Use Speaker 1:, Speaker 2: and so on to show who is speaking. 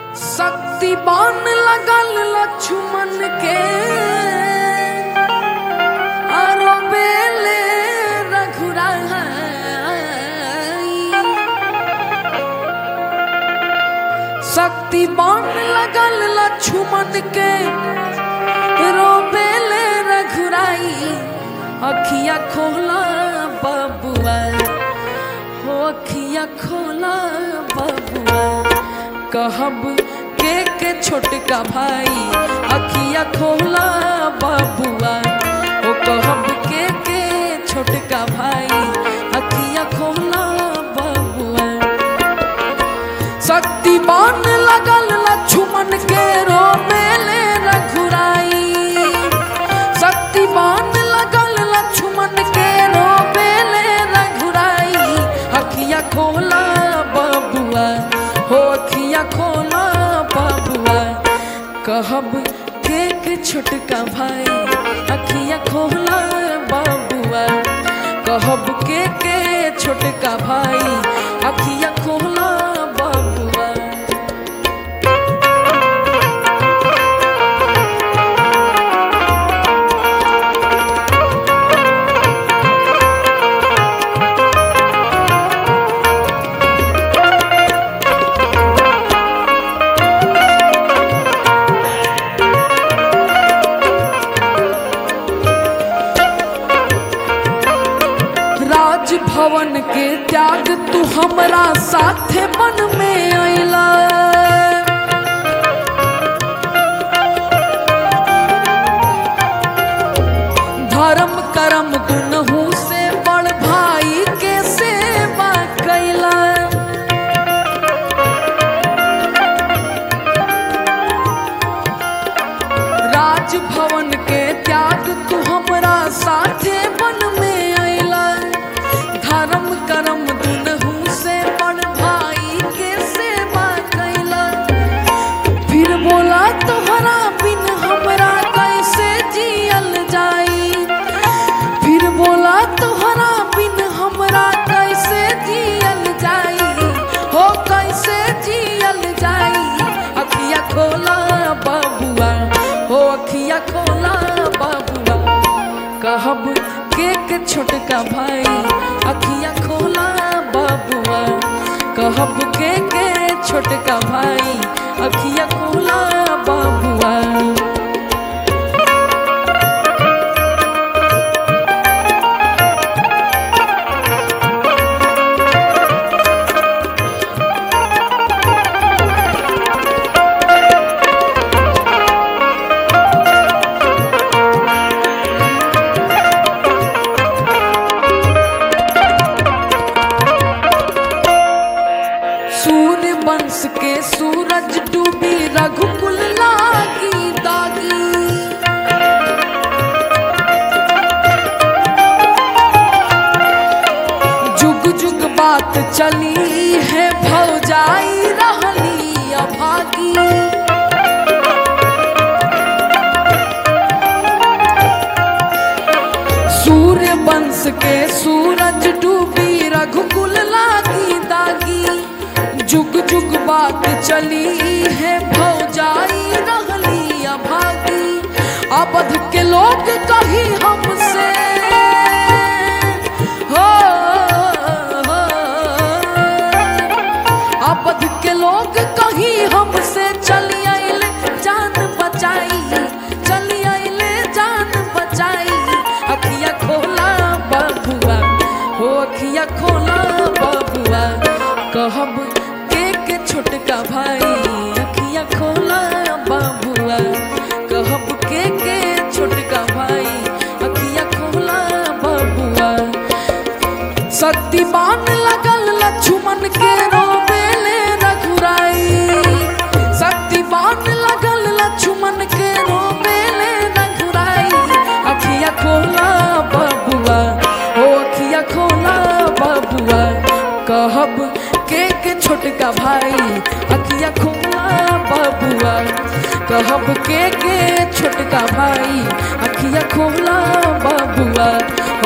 Speaker 1: शक्ति बान लगल लक्ष्मण के आरो बेले रघुराई शक्ति बान लगल लक्ष्मण के रोबेले रघुराई अखिया खोला बबुआ हो अखिया खोला बबुआ कहब के के छोटका भाई अखिया खोला बबुआ हो कहब के के छोटका भाई अखिया खोला बबुआ शक्तिमान लगल लक्ष्मण के रोमेले रघुराई शक्तिमान लगल लक्ष्मण के रोमेले रघुराई अखिया खोला बबुआ हो अखिया खोला बबुआ कहब के के छोटका भाई अखिया खोला बबुआ कहब के के छोटका भाई अखिया खोला बबुआ राजभवन के त्याग तू हमरा साथे मन में अइला धर्म कर्म दुनहु से बड़ भाई के सेवा कैला राजभवन के त्याग तू हमरा साथे मन में अइला धर्म कर्म दुनहु से बड़ भाई के सेवा कैला फिर बोला तोहरा बिन हमरा कैसे जियल जाई फिर बोला तोहरा बिन हमरा कैसे जियल जाई हो कैसे जियल जाई अखिया खोला बबुआ हो अखिया खोला बबुआ कहब के के छोटका भाई अखिया खोला बबुआ कहब के के छोटका भाई अखिया खोला बबुआ सूर्य वंश के सूरज डूबी रघुकुल लागी दागी जुग जुग बात चली है भौजाई रहली अभागी सूर्य वंश के सूरज डूबी रघुकुल लागी दागी जुग जुग बात चली है भौजाई रहली अभागी अबध के लोग कही हमसे हो, हो, अबध के लोग कही हमसे चली आइले जान बचाई चली आइले जान बचाई अखिया खोला बबुआ हो अखिया खोला बबुआ कहब के के छोटका भाई अखिया खोला बबुआ कहब के के छोटका भाई अखिया खोला बबुआ शक्तिमान लगल लक्ष्मण के रोबेले रघुराई शक्तिमान लगल लक्ष्मण के रोबेले रघुराई अखिया खोला बबुआ ओ अखिया खोला बबुआ कहब के के छोटका भाई अखिया खोला बबुआ कहब के के छोटका भाई अखिया खोला बबुआ